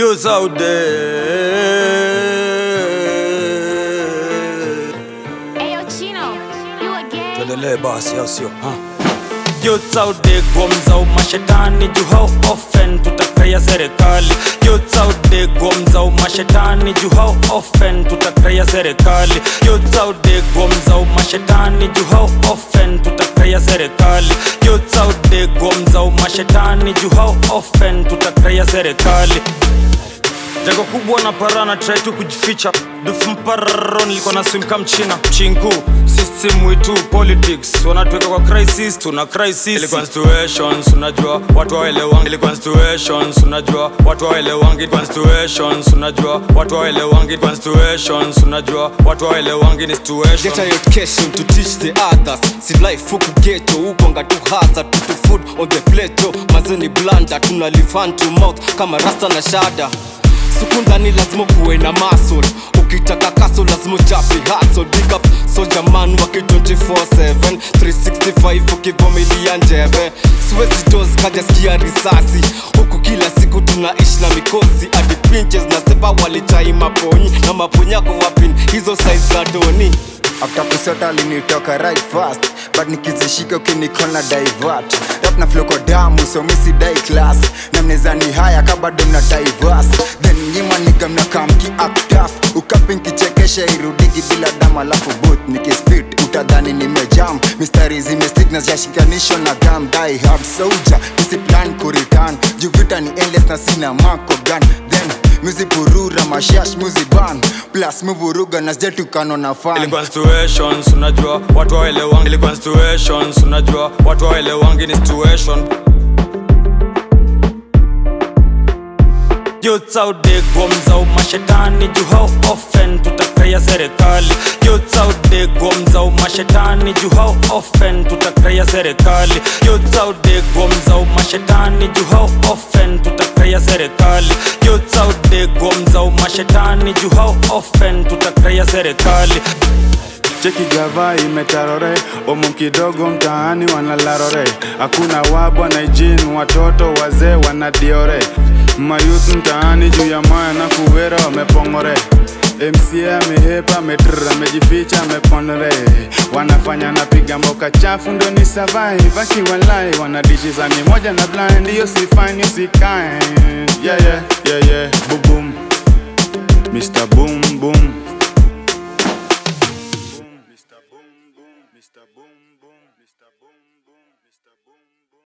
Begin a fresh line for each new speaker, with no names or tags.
Youths out there
Ayo Chino, you a gay?
Tuendelee basi au sio? ha? Youths out there gomza umashetani juu how often tutakaya serikali Youths out there gomza umashetani juu how often tutakaya serikali Youths out there gomza umashetani juu how often tutakaya serikali Youths out there gomza umashetani juu how often tutakaya serikali Jago kubwa na parana try tu kujificha dufu mpararo nilikuwa na swim kama mchina chinku system wetu politics wanatuweka kwa crisis tuna crisis ilikuwa situations unajua watu waelewangi ilikuwa situations unajua watu waelewangi ilikuwa situations unajua watu waelewangi ilikuwa situations unajua watu waelewangi ni situation
Get a education to teach the others si life huku geto ukwanga tu hasa tutu food on the plate mazeni blanda tuna live hand to mouth kama rasta na shada siku ndani lazima kuwe na muscle ukitaka kaso lazima uchape hustle big up soldier man waki 24/7 365 ukivumilia njeve siwezi dos kaja sikia risasi huku kila siku tunaishi na mikosi hadi pinches na sepa walichai maponyi na maponyako wapin hizo size za doni
after kusota alinitoka right fast but nikizishika ukinikona divert rap na flow kwa damu so misi dai class na mnezani haya kabado mna diverse then nyima niga mnakamki aktaf ukapin kichekesha irudigi bila damu alafu boot nikispit utadhani nimejam mistari zimestik na zashikanisho na gam die hard soldier misi plan kuritan juvita ni endless na sina mako gun then muzi purura mashash muzi ban plus muvuruga na sjetukano na fan
ilikuwa situations unajua watu waelewangi ilikuwa situations unajua watu waelewangi ni situation Youths out there gomza umashetani juu how often tutakaya serikali Youths out there gomza umashetani juu how often tutakaya serikali Youths out there gomza umashetani juu how often tutakaya serikali Youths out there gomza umashetani juu how often tutakaya serikali
cheki gava imetarore omu kidogo mtaani wanalarore hakuna wabwa na ijin watoto wazee wanadiore mayuth mtaani juu ya maya na kuwera wamepongore mca amehepa ametr amejificha amepondre wanafanya napiga mboka chafu ndo ni survive akiwalai wanadishizani moja na blind hiyo sifani usikae yeah, yeah, yeah, yeah. bubum mr boom boom Mr. Boom Boom, Mr. Boom Boom.